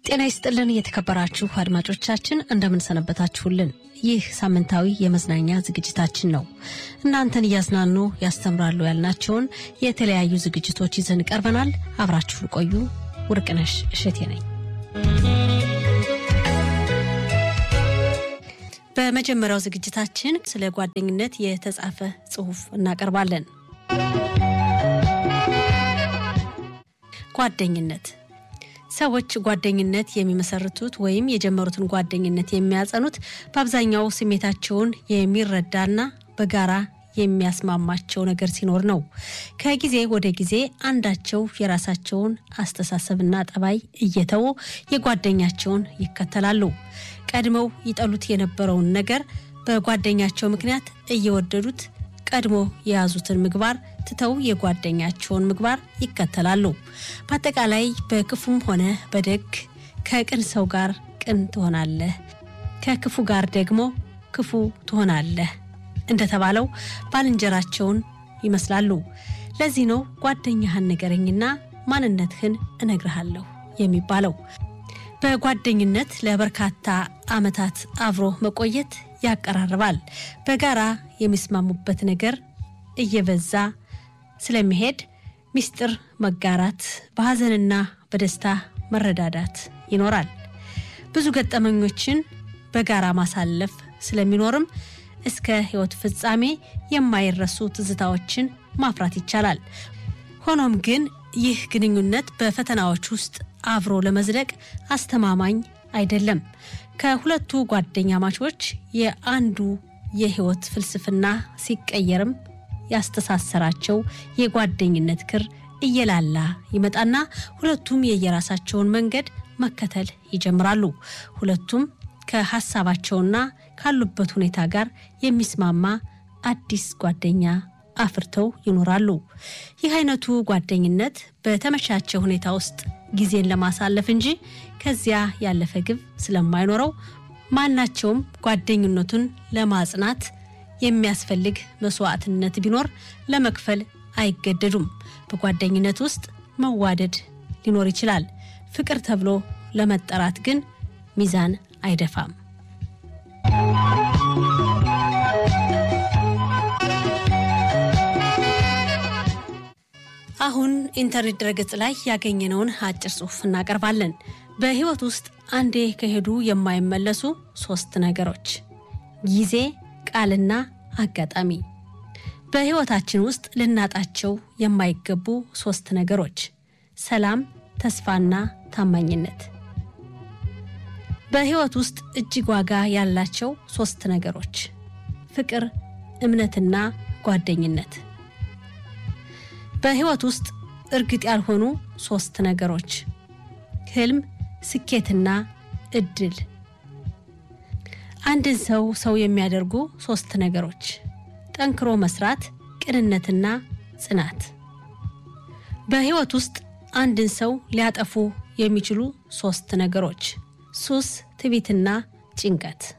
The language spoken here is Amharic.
ጤና ይስጥልን የተከበራችሁ አድማጮቻችን እንደምንሰነበታችሁልን። ይህ ሳምንታዊ የመዝናኛ ዝግጅታችን ነው። እናንተን እያዝናኑ ያስተምራሉ ያልናቸውን የተለያዩ ዝግጅቶች ይዘን ቀርበናል። አብራችሁን ቆዩ። ውርቅነሽ እሸቴ ነኝ። በመጀመሪያው ዝግጅታችን ስለ ጓደኝነት የተጻፈ ጽሑፍ እናቀርባለን። ጓደኝነት ሰዎች ጓደኝነት የሚመሰርቱት ወይም የጀመሩትን ጓደኝነት የሚያጸኑት በአብዛኛው ስሜታቸውን የሚረዳና በጋራ የሚያስማማቸው ነገር ሲኖር ነው። ከጊዜ ወደ ጊዜ አንዳቸው የራሳቸውን አስተሳሰብና ጠባይ እየተዉ የጓደኛቸውን ይከተላሉ። ቀድመው ይጠሉት የነበረውን ነገር በጓደኛቸው ምክንያት እየወደዱት ቀድሞ የያዙትን ምግባር ትተው የጓደኛቸውን ምግባር ይከተላሉ። በአጠቃላይ በክፉም ሆነ በደግ ከቅን ሰው ጋር ቅን ትሆናለህ፣ ከክፉ ጋር ደግሞ ክፉ ትሆናለህ እንደተባለው ባልንጀራቸውን ይመስላሉ። ለዚህ ነው ጓደኛህን ንገረኝና ማንነትህን እነግርሃለሁ የሚባለው። በጓደኝነት ለበርካታ ዓመታት አብሮ መቆየት ያቀራርባል። በጋራ የሚስማሙበት ነገር እየበዛ ስለሚሄድ ሚስጥር መጋራት፣ በሐዘንና በደስታ መረዳዳት ይኖራል። ብዙ ገጠመኞችን በጋራ ማሳለፍ ስለሚኖርም እስከ ሕይወት ፍጻሜ የማይረሱ ትዝታዎችን ማፍራት ይቻላል። ሆኖም ግን ይህ ግንኙነት በፈተናዎች ውስጥ አብሮ ለመዝለቅ አስተማማኝ አይደለም። ከሁለቱ ጓደኛ ማቾች የአንዱ የህይወት ፍልስፍና ሲቀየርም ያስተሳሰራቸው የጓደኝነት ክር እየላላ ይመጣና ሁለቱም የየራሳቸውን መንገድ መከተል ይጀምራሉ። ሁለቱም ከሀሳባቸውና ካሉበት ሁኔታ ጋር የሚስማማ አዲስ ጓደኛ አፍርተው ይኖራሉ። ይህ አይነቱ ጓደኝነት በተመቻቸ ሁኔታ ውስጥ ጊዜን ለማሳለፍ እንጂ ከዚያ ያለፈ ግብ ስለማይኖረው ማናቸውም ጓደኝነቱን ለማጽናት የሚያስፈልግ መስዋዕትነት ቢኖር ለመክፈል አይገደዱም። በጓደኝነት ውስጥ መዋደድ ሊኖር ይችላል። ፍቅር ተብሎ ለመጠራት ግን ሚዛን አይደፋም። አሁን ኢንተርኔት ድረገጽ ላይ ያገኘነውን አጭር ጽሑፍ እናቀርባለን። በህይወት ውስጥ አንዴ ከሄዱ የማይመለሱ ሶስት ነገሮች፣ ጊዜ፣ ቃልና አጋጣሚ። በህይወታችን ውስጥ ልናጣቸው የማይገቡ ሶስት ነገሮች፣ ሰላም፣ ተስፋና ታማኝነት። በህይወት ውስጥ እጅግ ዋጋ ያላቸው ሶስት ነገሮች፣ ፍቅር፣ እምነትና ጓደኝነት። በህይወት ውስጥ እርግጥ ያልሆኑ ሶስት ነገሮች፣ ህልም፣ ስኬትና እድል። አንድን ሰው ሰው የሚያደርጉ ሶስት ነገሮች፣ ጠንክሮ መስራት፣ ቅንነትና ጽናት። በህይወት ውስጥ አንድን ሰው ሊያጠፉ የሚችሉ ሶስት ነገሮች፣ ሱስ፣ ትዕቢትና ጭንቀት።